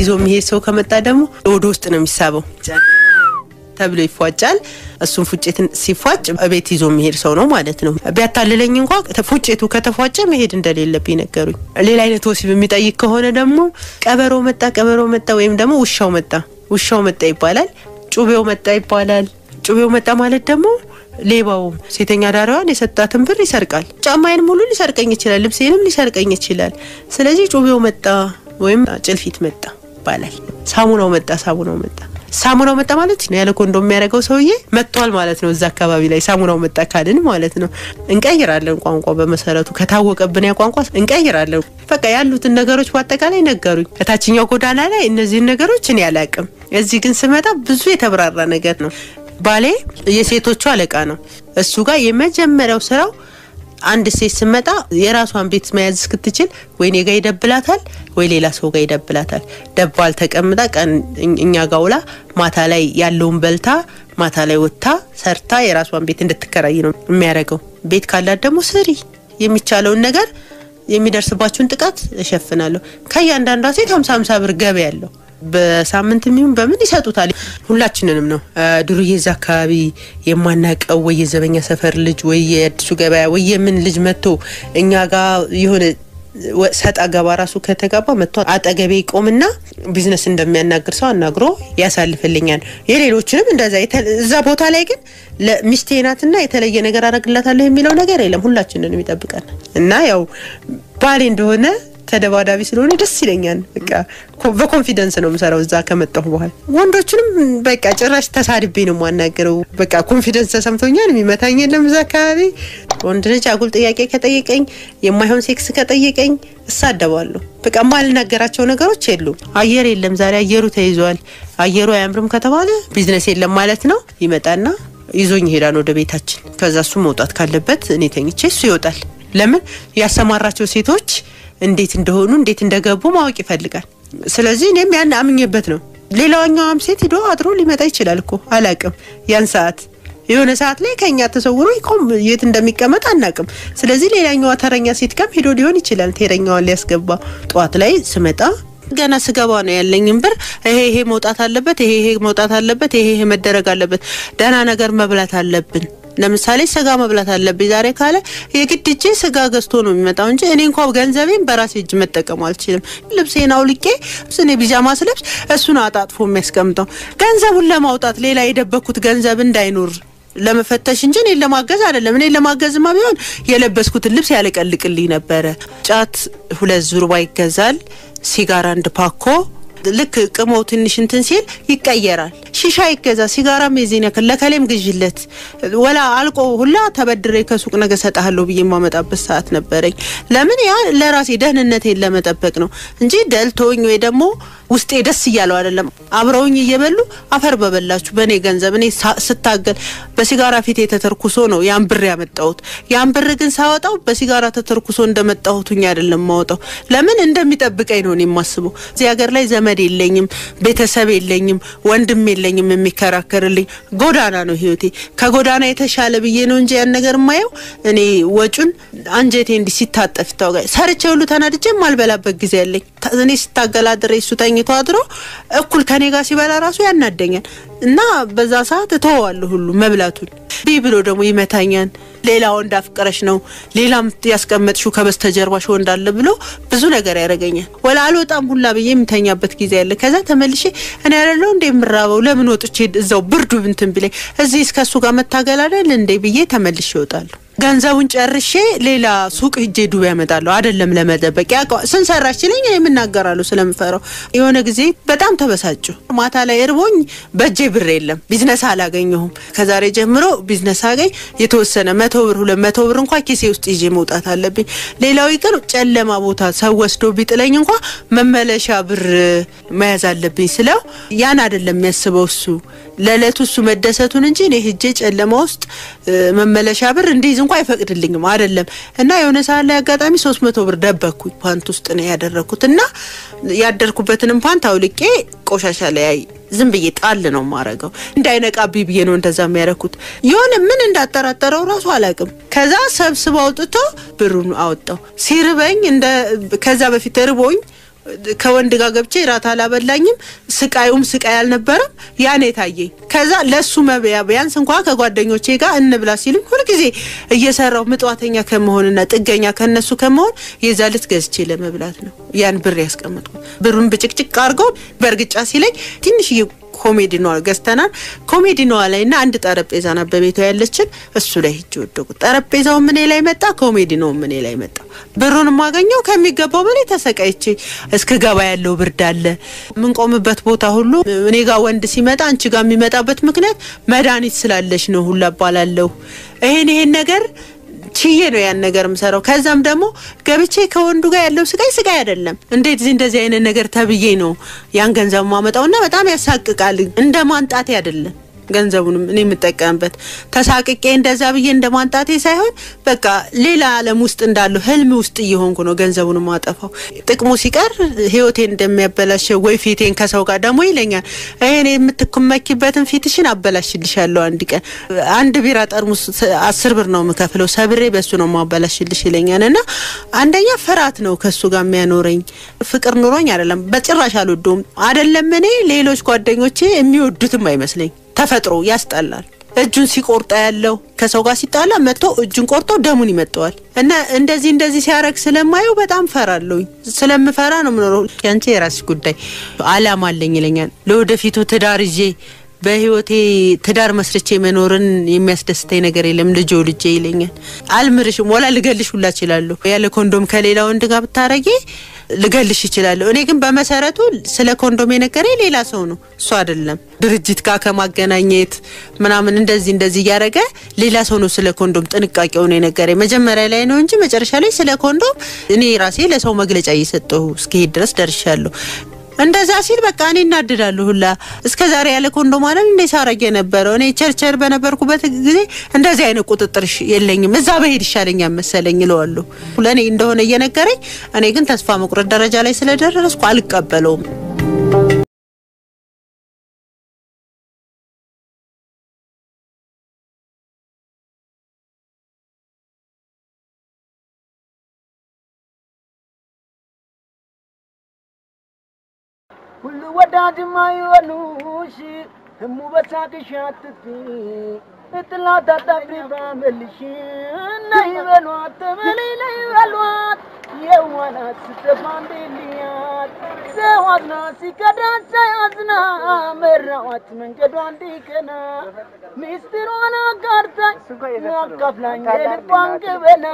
ይዞ የሚሄድ ሰው ከመጣ ደግሞ ወደ ውስጥ ነው የሚሳበው ተብሎ ይፏጫል። እሱም ፉጭትን ሲፏጭ ቤት ይዞ የሚሄድ ሰው ነው ማለት ነው። ቢያታልለኝ እንኳ ፉጭቱ ከተፏጨ መሄድ እንደሌለብኝ ነገሩኝ። ሌላ አይነት ወሲብ የሚጠይቅ ከሆነ ደግሞ ቀበሮ መጣ፣ ቀበሮ መጣ ወይም ደግሞ ውሻው መጣ፣ ውሻው መጣ ይባላል። ጩቤው መጣ ይባላል። ጩቤው መጣ ማለት ደግሞ ሌባው ሴተኛ ዳሪዋን የሰጣትን ብር ይሰርቃል። ጫማዬን ሙሉ ሊሰርቀኝ ይችላል። ልብሴንም ሊሰርቀኝ ይችላል። ስለዚህ ጩቤው መጣ ወይም ጭልፊት መጣ ይባላል። ሳሙናው መጣ፣ ሳሙናው መጣ ሳሙናው መጣ ማለት ነው። ያለ ኮንዶ የሚያደርገው ሰውዬ መጥቷል ማለት ነው። እዛ አካባቢ ላይ ሳሙናው መጣ ካልን ማለት ነው። እንቀይራለን ቋንቋ በመሰረቱ ከታወቀብን ያ ቋንቋ እንቀይራለን። በቃ ያሉትን ነገሮች በአጠቃላይ ነገሩኝ። ከታችኛው ጎዳና ላይ እነዚህን ነገሮች እኔ አላቅም። እዚህ ግን ስመጣ ብዙ የተብራራ ነገር ነው። ባሌ የሴቶቹ አለቃ ነው። እሱ ጋር የመጀመሪያው ስራው አንድ ሴት ስመጣ የራሷን ቤት መያዝ እስክትችል ወይ እኔ ጋ ይደብላታል ወይ ሌላ ሰው ጋር ይደብላታል። ደባል ተቀምጣ ቀን እኛ ጋ ውላ ማታ ላይ ያለውን በልታ ማታ ላይ ወጥታ ሰርታ የራሷን ቤት እንድትከራይ ነው የሚያደርገው። ቤት ካላት ደግሞ ስሪ፣ የሚቻለውን ነገር የሚደርስባችሁን ጥቃት እሸፍናለሁ። ከእያንዳንዷ ሴት ሀምሳ ሀምሳ ብር ገቢ ያለው በሳምንት የሚሆን በምን ይሰጡታል። ሁላችንንም ነው ዱርዬ እዛ አካባቢ የማናቀው ወይ የዘበኛ ሰፈር ልጅ ወይ የአዲሱ ገበያ ወይ የምን ልጅ መጥቶ እኛ ጋር የሆነ ሰጣ ገባ ራሱ ከተጋባ መጥቶ አጠገቤ ይቆምና ቢዝነስ እንደሚያናግር ሰው አናግሮ ያሳልፍልኛል። የሌሎችንም እንደዛ እዛ ቦታ ላይ ግን ለሚስቴ ናትና የተለየ ነገር አረግላታለሁ የሚለው ነገር የለም። ሁላችንንም ይጠብቃል እና ያው ባሌ እንደሆነ ተደባዳቢ ስለሆነ ደስ ይለኛል። በቃ በኮንፊደንስ ነው የምሰራው እዛ ከመጣሁ በኋላ። ወንዶችንም በቃ ጭራሽ ተሳድቤ ነው የማናገረው። በቃ ኮንፊደንስ ተሰምቶኛል። የሚመታኝ የለም እዛ አካባቢ። ወንድ ልጅ አጉል ጥያቄ ከጠየቀኝ፣ የማይሆን ሴክስ ከጠየቀኝ እሳደባለሁ። በቃ የማልናገራቸው ነገሮች የሉም። አየር የለም ዛሬ አየሩ ተይዟል። አየሩ አያምርም ከተባለ ቢዝነስ የለም ማለት ነው። ይመጣና ይዞኝ ይሄዳል ወደ ቤታችን። ከዛ እሱ መውጣት ካለበት እኔ ተኝቼ እሱ ይወጣል። ለምን ያሰማራቸው ሴቶች እንዴት እንደሆኑ እንዴት እንደገቡ ማወቅ ይፈልጋል። ስለዚህ እኔም ያን አምኜበት ነው። ሌላኛውም ሴት ሂዶ አድሮ ሊመጣ ይችላል እኮ አላቅም። ያን ሰዓት የሆነ ሰዓት ላይ ከኛ ተሰውሮ ይቆም የት እንደሚቀመጥ አናቅም። ስለዚህ ሌላኛዋ ተረኛ ሴት ጋም ሄዶ ሊሆን ይችላል ተረኛዋን ሊያስገባ። ጠዋት ላይ ስመጣ ገና ስገባ ነው ያለኝም ብር ይሄ ይሄ መውጣት አለበት፣ ይሄ ይሄ መውጣት አለበት፣ ይሄ ይሄ መደረግ አለበት፣ ደህና ነገር መብላት አለብን ለምሳሌ ስጋ መብላት አለብኝ ዛሬ ካለ የግድ እጄ ስጋ ገዝቶ ነው የሚመጣው እንጂ እኔ እንኳ ገንዘቤን በራሴ እጅ መጠቀም አልችልም። ልብሴን አውልቄ እኔ ቢጃማ ስለብስ እሱ ነው አጣጥፎ የሚያስቀምጠው። ገንዘቡን ለማውጣት ሌላ የደበኩት ገንዘብ እንዳይኖር ለመፈተሽ እንጂ እኔን ለማገዝ አይደለም። እኔን ለማገዝማ ቢሆን የለበስኩትን ልብስ ያለቀልቅልኝ ነበረ። ጫት ሁለት ዙርባ ይገዛል። ሲጋራ አንድ ፓኮ ልክ ቅመው ትንሽ እንትን ሲል ይቀየራል። ሺሻ ይገዛ፣ ሲጋራም የዚህን ያክል ለከሌም ግዥለት ወላ አልቆ ሁላ ተበድሬ ከሱቅ ነገ ሰጣለሁ ብዬ የማመጣበት ሰዓት ነበረኝ። ለምን ያ ለራሴ ደህንነቴን ለመጠበቅ ነው እንጂ ደልቶኝ ወይ ደግሞ ውስጤ ደስ እያለው አይደለም። አብረውኝ እየበሉ አፈር በበላችሁ በእኔ ገንዘብ እኔ ስታገል በሲጋራ ፊቴ ተተርኩሶ ነው ያን ብር ያመጣሁት። ያን ብር ግን ሳወጣው በሲጋራ ተተርኩሶ እንደመጣሁትኝ አይደለም ማወጣው። ለምን እንደሚጠብቀኝ ነው እኔ የማስበው። እዚህ ሀገር ላይ ዘመድ የለኝም፣ ቤተሰብ የለኝም፣ ወንድም የለኝም የሚከራከርልኝ። ጎዳና ነው ህይወቴ። ከጎዳና የተሻለ ብዬ ነው እንጂ ያን ነገር የማየው እኔ ወጩን አንጀቴ እንዲህ ሲታጠፍ ይታወቃል። ሰርቼ ሁሉ ተናድጄ የማልበላበት ጊዜ ያለኝ እኔ ስታገላድረ እሱ ተኝቶ አድሮ እኩል ከኔ ጋር ሲበላ ራሱ ያናደኛል እና በዛ ሰዓት እተወዋለሁ ሁሉ መብላቱን። ቢህ ብሎ ደግሞ ይመታኛል። ሌላ ወንድ አፍቅረሽ ነው ሌላም ያስቀመጥሽው ከበስተጀርባሽ ወንድ አለ ብሎ ብዙ ነገር ያደርገኛል። ወላ አልወጣም ሁላ ብዬ የምተኛበት ጊዜ ያለ። ከዛ ተመልሼ እኔ ያለው እንደ የምራበው ለምን ወጥቼ እዛው ብርዱ ብንትን ብላይ እዚህ እስከ እሱ ጋር መታገል አይደል እንዴ ብዬ ተመልሼ እወጣለሁ። ገንዘቡን ጨርሼ ሌላ ሱቅ ሂጄ ዱቤ ያመጣለሁ። አይደለም ለመጠበቅ ያ ስንሰራች ሲለኝ የምናገራለሁ ስለምፈራው። የሆነ ጊዜ በጣም ተበሳጩ። ማታ ላይ እርቦኝ በእጄ ብር የለም፣ ቢዝነስ አላገኘሁም። ከዛሬ ጀምሮ ቢዝነስ አገኝ የተወሰነ መቶ ብር ሁለት መቶ ብር እንኳ ኪሴ ውስጥ ይዤ መውጣት አለብኝ። ሌላው ይቅር ጨለማ ቦታ ሰው ወስዶ ቢጥለኝ እንኳ መመለሻ ብር መያዝ አለብኝ ስለው ያን አይደለም የሚያስበው እሱ ለእለቱ እሱ መደሰቱን እንጂ እኔ ሂጄ ጨለማ ውስጥ መመለሻ ብር እንዲይዝ እንኳ አይፈቅድልኝም። አይደለም እና የሆነ ሰዓት ላይ አጋጣሚ ሶስት መቶ ብር ደበኩኝ ፓንት ውስጥ ነው ያደረኩት እና ያደርኩበትንም ፓንት አውልቄ ቆሻሻ ላይ ዝም ብዬ ጣል ነው ማረገው። እንዳይነቃብኝ ብዬ ነው እንደዛ የሚያደርኩት። የሆነ ምን እንዳጠራጠረው ራሱ አላውቅም። ከዛ ሰብስበው አውጥቶ ብሩን አወጣው። ሲርበኝ እንደ ከዛ በፊት ርቦኝ ከወንድ ጋር ገብቼ ራት አላበላኝም። ስቃዩም ስቃይ አልነበረም። ያን የታየኝ ከዛ ለሱ መብያ ቢያንስ እንኳ ከጓደኞቼ ጋር እንብላ ሲሉኝ ሁልጊዜ እየሰራው ምጥዋተኛ ከመሆንና ጥገኛ ከነሱ ከመሆን የዛ ልት ገዝቼ ለመብላት ነው ያን ብር ያስቀመጥኩት። ብሩን ብጭቅጭቅ አድርገው በእርግጫ ሲለኝ ትንሽዬ ኮሜዲኗ ገዝተናል። ኮሜዲኗ ላይ እና አንድ ጠረጴዛ ናት በቤቷ ያለችን እሱ ላይ ሂጅ ወደቁ። ጠረጴዛው ምኔ ላይ መጣ፣ ኮሜዲኖ ምኔ ላይ መጣ። ብሩን የማገኘው ከሚገባው በላይ ተሰቃይቼ እስከ ገባ ያለው ብርድ አለ። የምንቆምበት ቦታ ሁሉ እኔ ጋር ወንድ ሲመጣ አንቺ ጋር የሚመጣበት ምክንያት መድኃኒት ስላለሽ ነው ሁላ እባላለሁ። ይሄን ይሄን ነገር ችዬ ነው ያን ነገር የምሰራው። ከዛም ደግሞ ገብቼ ከወንዱ ጋር ያለው ስቃይ ስቃይ አይደለም። እንዴት እዚህ እንደዚህ አይነት ነገር ተብዬ ነው ያን ገንዘብ ማመጣውና በጣም ያሳቅቃል። እንደ ማንጣቴ አይደለም ገንዘቡንም እኔ የምጠቀምበት ተሳቅቄ እንደዛ ብዬ እንደ ማንጣቴ ሳይሆን በቃ ሌላ ዓለም ውስጥ እንዳለሁ ህልም ውስጥ እየሆንኩ ነው ገንዘቡን ማጠፋው። ጥቅሙ ሲቀር ህይወቴን እንደሚያበላሸው ወይ ፊቴን ከሰው ጋር ደግሞ ይለኛል። ይሄን የምትመኪበትን ፊትሽን አበላሽልሻለሁ አንድ ቀን አንድ ቢራ ጠርሙስ አስር ብር ነው የምከፍለው ሰብሬ በሱ ነው ማበላሽልሽ ይለኛል። እና አንደኛ ፍርሃት ነው ከሱ ጋር የሚያኖረኝ ፍቅር ኑሮኝ አይደለም፣ በጭራሽ አልወደውም። አይደለም እኔ ሌሎች ጓደኞቼ የሚወዱትም አይመስለኝ ተፈጥሮ ያስጠላል። እጁን ሲቆርጣ ያለው ከሰው ጋር ሲጣላ መጥቶ እጁን ቆርጦ ደሙን ይመጠዋል። እና እንደዚህ እንደዚህ ሲያረግ ስለማየው በጣም ፈራለሁኝ። ስለምፈራ ነው ምኖረው። ያንቺ የራስሽ ጉዳይ አላማ አለኝ ይለኛል። ለወደፊቱ ትዳር ይዤ በህይወቴ ትዳር መስርቼ መኖርን የሚያስደስተኝ ነገር የለም። ልጆ ልጄ ይለኛል። አልምርሽም ወላ ልገልሽ ሁላ እችላለሁ። ያለ ኮንዶም ከሌላ ወንድ ጋር ብታረጊ ልገልሽ ይችላለሁ። እኔ ግን በመሰረቱ ስለ ኮንዶም የነገረኝ ሌላ ሰው ነው፣ እሱ አይደለም። ድርጅት ጋር ከማገናኘት ምናምን እንደዚህ እንደዚህ እያደረገ ሌላ ሰው ነው ስለ ኮንዶም ጥንቃቄው ነው የነገረኝ። መጀመሪያ ላይ ነው እንጂ መጨረሻ ላይ ስለ ኮንዶም እኔ ራሴ ለሰው መግለጫ እየሰጠሁ እስከሄድ ድረስ ደርሻለሁ። እንደዛ ሲል በቃ እኔ እናድዳለሁ ሁላ እስከ ዛሬ ያለ ኮንዶም አለን እንደ ሳረግ የነበረው እኔ ቸርቸር በነበርኩበት ጊዜ እንደዚህ አይነት ቁጥጥር የለኝም። እዛ በሄድ ይሻለኛል መሰለኝ እለዋለሁ ለእኔ እንደሆነ እየነገረኝ፣ እኔ ግን ተስፋ መቁረጥ ደረጃ ላይ ስለደረስኩ አልቀበለውም። ሁሉ ወዳጅ ማይወሉሽ ህሙ በሳቅሽ አትጥፊ እጥላት አጣፍሪ ባመልሽ ነይ በሏት ተበለይ ነይ በሏት የዋናት ስተፋ እንዴልያት ሰው አዝና ሲከዳ ሳያዝና መራዋት መንገዷ እንዲቀና ሚስጥሯን አጋርታኝ አካፍላኝ የልቧን ገበና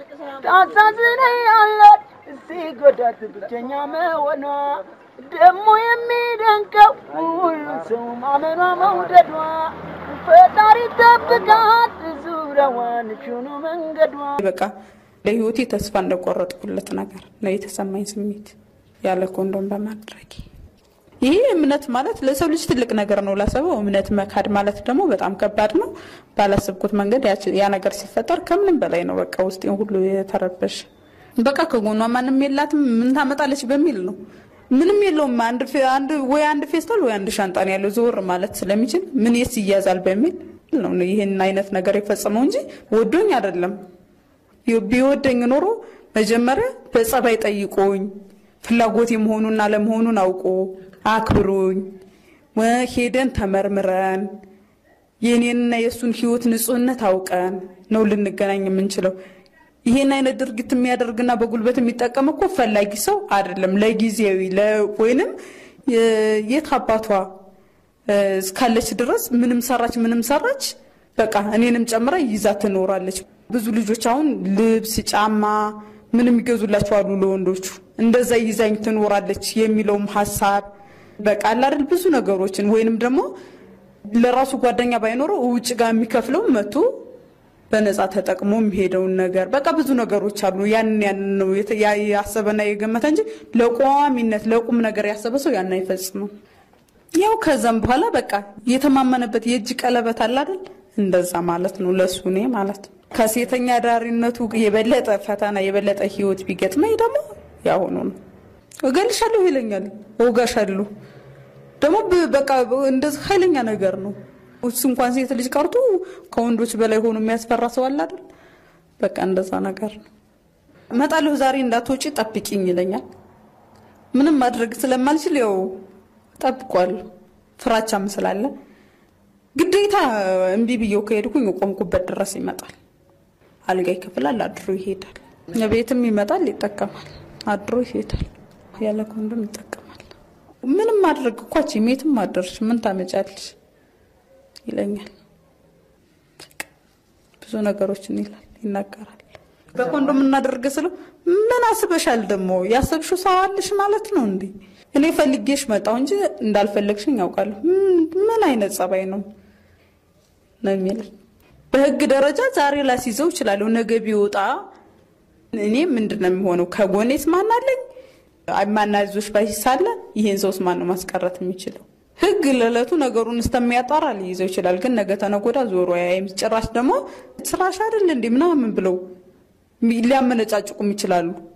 ታሳዝነኛለች ሲጎዳት ብቸኛ መሆኗ ደግሞ የሚደንቀው ሁሉ ሰው ማመኗ መውደዷ ፈጣሪ ጠብቃት ዙሪያዋን ሹኑ መንገዷ በቃ ለህይወቴ ተስፋ እንደቆረጥኩለት ነገር ነው የተሰማኝ ስሜት ያለ ኮንዶም በማድረግ ይሄ እምነት ማለት ለሰው ልጅ ትልቅ ነገር ነው። ላሰበው እምነት መካድ ማለት ደግሞ በጣም ከባድ ነው። ባላሰብኩት መንገድ ያ ነገር ሲፈጠር ከምንም በላይ ነው በቃ ውስጤ ሁሉ የተረበሽ በቃ ከጎኗ ማንም የላትም ምን ታመጣለች በሚል ነው ምንም የለውም። አንድ አንድ ወይ አንድ ፌስታል ወይ አንድ ሻንጣ ነው ያለው ዞር ማለት ስለሚችል ምን የስ ይያዛል በሚል ነው ይህን አይነት ነገር የፈጸመው እንጂ ወዶኝ አይደለም። ቢወደኝ ኖሮ መጀመሪያ በጸባይ ጠይቆኝ ፍላጎት የመሆኑና ለመሆኑን አውቆ አክብሮኝ ሄደን ተመርምረን የእኔንና የእሱን ህይወት ንጹህነት አውቀን ነው ልንገናኝ የምንችለው። ይሄን አይነት ድርጊት የሚያደርግና በጉልበት የሚጠቀም እኮ ፈላጊ ሰው አይደለም። ለጊዜያዊ ወይንም የት አባቷ እስካለች ድረስ ምንም ሰራች ምንም ሰራች በቃ እኔንም ጨምራ ይዛ ትኖራለች። ብዙ ልጆች አሁን ልብስ፣ ጫማ ምንም ይገዙላቸው አሉ ለወንዶቹ። እንደዛ ይዛኝ ትኖራለች የሚለውም ሀሳብ በቃ አላደል ብዙ ነገሮችን ወይንም ደግሞ ለራሱ ጓደኛ ባይኖረው ውጭ ጋር የሚከፍለው መቶ በነፃ ተጠቅሞ የሚሄደውን ነገር በቃ ብዙ ነገሮች አሉ። ያንን ያንን ነው ያሰበና የገመተ እንጂ ለቋሚነት ለቁም ነገር ያሰበ ሰው ያን አይፈጽምም። ያው ከዛም በኋላ በቃ የተማመነበት የእጅ ቀለበት አለ አይደል? እንደዛ ማለት ነው ለሱ እኔ ማለት ነው። ከሴተኛ ዳሪነቱ የበለጠ ፈተና የበለጠ ህይወት ቢገጥመኝ ደግሞ ያሁኑ ነው። እገልሻለሁ ይለኛል፣ እወጋሻለሁ ደግሞ በቃ እንደዚህ ኃይለኛ ነገር ነው። እሱ እንኳን ሴት ልጅ ቀርቶ ከወንዶች በላይ ሆኖ የሚያስፈራ ሰው አለ አይደል? በቃ እንደዛ ነገር ነው። እመጣለሁ ዛሬ እንዳትወጪ ጠብቂኝ ይለኛል። ምንም ማድረግ ስለማልችል ያው ጠብቋለሁ። ፍራቻም ስላለ ግዴታ እምቢ ብዬው ከሄድኩኝ የቆምኩበት ድረስ ይመጣል። አልጋ ይከፍላል፣ አድሮ ይሄዳል። ቤትም ይመጣል፣ ይጠቀማል፣ አድሮ ይሄዳል። ያለ ኮንዶም ይጠቀማል። ምንም ማድረግ እኮ አትችይም፣ የትም አደርሽ ምን ታመጫለሽ ይለኛል። ብዙ ነገሮችን ይላል ይናገራል። በኮንዶም እናደርገ ስለው ምን አስበሻል ደግሞ ያሰብሽው ሰው አለሽ ማለት ነው እንዴ? እኔ ፈልጌሽ መጣሁ እንጂ እንዳልፈለግሽኝ ያውቃለሁ። ምን አይነት ጸባይ ነው ነው የሚለኝ። በህግ ደረጃ ዛሬ ላስይዘው እችላለሁ። ነገ ቢወጣ እኔ ምንድን ነው የሚሆነው? ከጎኔስ ማን አለኝ? ማናዞች ባይሳለ ይህን ሰውስ ማን ነው ማስቀረት የሚችለው? ህግ ለዕለቱ ነገሩን እስተሚያጣራ ሊይዘው ይችላል። ግን ነገ ተነጎዳ ዞሮ ያይም ጭራሽ ደግሞ ስራሽ አይደል እንዴ ምናምን ብለው ሊያመነጫጭቁም ይችላሉ።